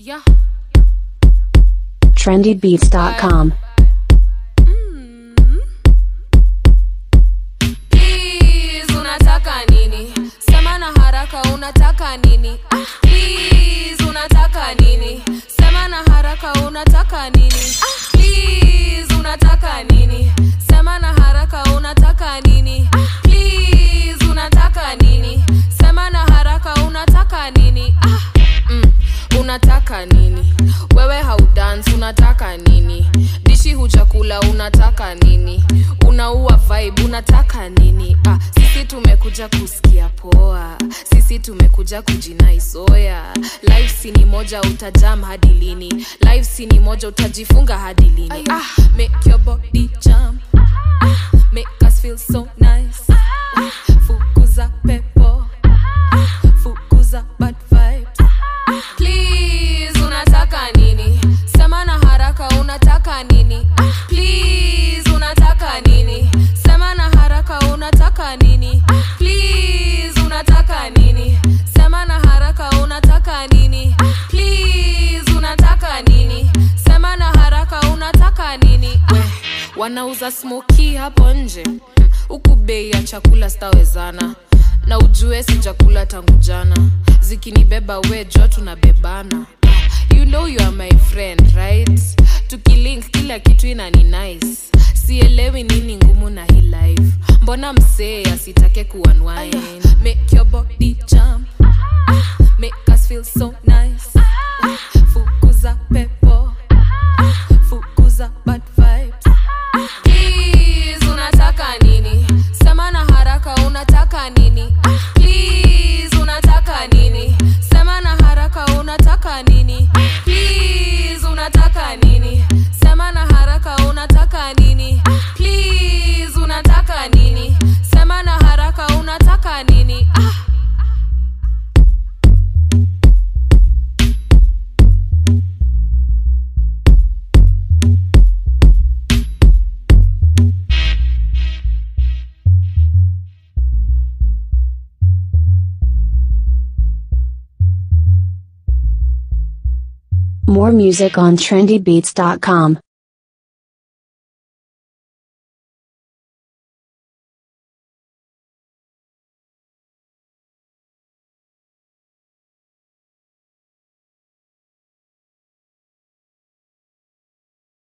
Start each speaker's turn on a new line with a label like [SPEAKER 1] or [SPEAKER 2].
[SPEAKER 1] Yeah.
[SPEAKER 2] trendybeats.com.
[SPEAKER 1] Please, unataka nini? Sema na haraka unataka nini? Ah, please, unataka nini? Sema na haraka unataka nini? Ah, please, unataka nini? Sema na haraka unataka nini? Ah, please, unataka nini? Sema na haraka unataka nini? Ah, mm, unataka nini? Wewe haudance unataka nini? Dishi hujakula unataka nini? Unaua vibe unataka nini? Ah, sisi tumekuja kusikia poa, sisi tumekuja kujinai soya. Life si ni moja utajam hadi lini? Life si ni moja utajifunga hadi lini? Ah, make your body jump. Ah, make us feel so nice. Ah, fukuza pepo. Ah, fukuza bad vibes. Please, unataka nini? Sema na haraka unataka nini? Ah, Please, unataka nini? Sema na haraka unataka nini? Ah, Please, unataka nini? Sema na haraka unataka nini? Ah, Please, unataka nini? Sema na haraka unataka nini? Ah, wanauza smoki hapo nje Hmm, huku bei ya chakula stawezana na ujue sijakula tangu jana zikinibeba we jo tunabebana you know you are my friend right tukilink kila kitu inani nice sielewi nini ngumu na hii life mbona msee asitake kuunwind make your body jump Ah, make us feel so nice Ah, fukuza pepo Ah, fukuza bad vibes Please, unataka nini? Sema na haraka unataka nini? Ah, Please, unataka nini? Sema na haraka unataka nini? Ah, Please, unataka nini? Sema na haraka unataka nini? Ah, Please, unataka nini? Sema na haraka unataka nini? Ah.
[SPEAKER 2] More music on trendybeats.com.